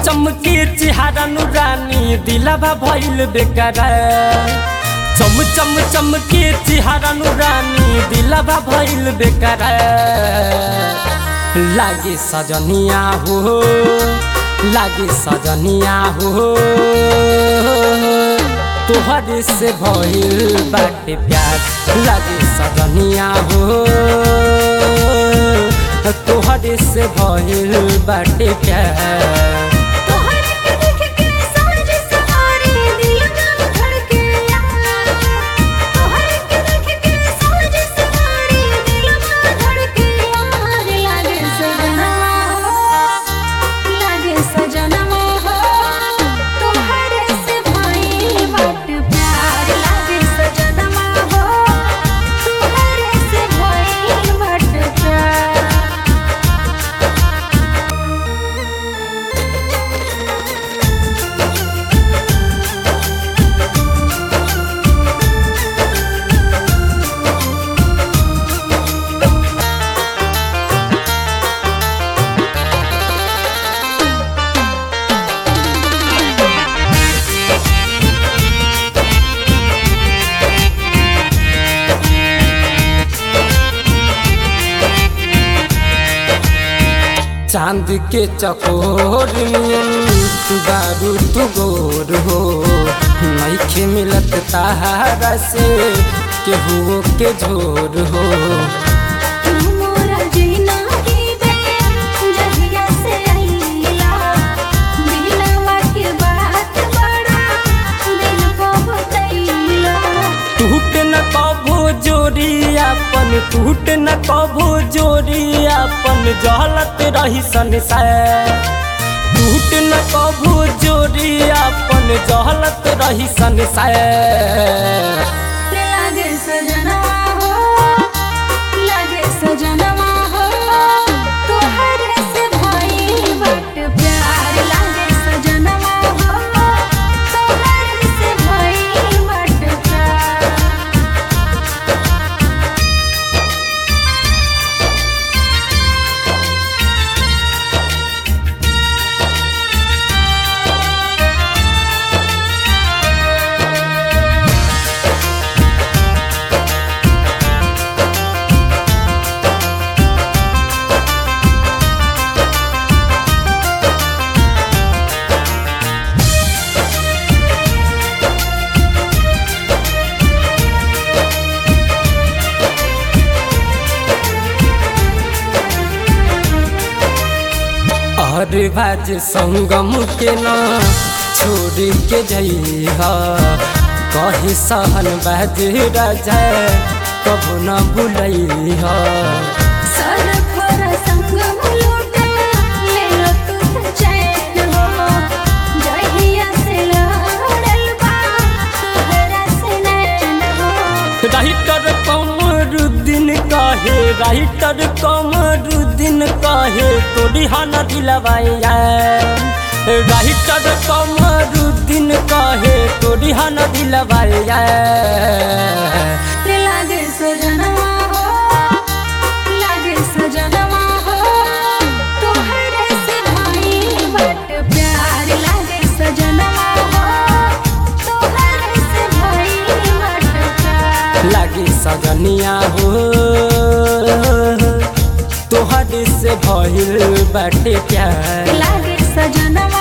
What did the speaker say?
चमके चिहारा नुरानी दिलवा भइल बेकार चम चम चमके चिहारा नुरानी दिलवा भइल बेकार लागे सजनिया हो लागे सजनिया हो तोहरे से भइल बाटे प्यार लागे सजनिया हो तोहरे से भइल बाटे प्यार तोहर के देख के सांझ सवारी दिल में धड़के यार तोहर के देख के सांझ सवारी दिल में धड़के यार लागे सजनवा हो लागे सजनवा हो तोहर से भाई बट प्यार लागे सजनवा हो तोहर से भाई बट प्यार चांद के चकोर नियन बारू तू गोर हो नइखे मिलत तारा से केहू के झोर हो मोरा जीना की बे जहिया से आईला दिलवा के बात बड़ा दिल को बतैला टूट न कभो जोड़ी अपन टूट न कभो जोड़ी अपन जहलत रही संसार टूट न कभो जोड़ी अपन जहलत रही संसार लागे सजनवा हो लागे सजनवा हो तोहरे से भाई बट प्यार लागे सजनवा हो तोहरे से भाई बट प्यार और बाज संगम के ना छोड़ के जइहा कही सहन बाज राजा कबू न भूलैहा सरफर संगम लूटा ले लो तू चैन हो जहिया से लड़ल बा तोहरा से नैन हो राइटर कमरुद्दीन कहे राइटर कमरुद्दीन कहे तोरी हन दिलवाया राइटर कमरुद्दीन कहे तोरी हन दिलवाया रे लागे सजनवा हो लागे सजनवा हो तोहरे से भाई बट प्यार लागे सजनवा हो तोहरे से भाई बट प्यार लागे सजनिया हो तोहरे से भइल बाटे प्यार लागे सजनवा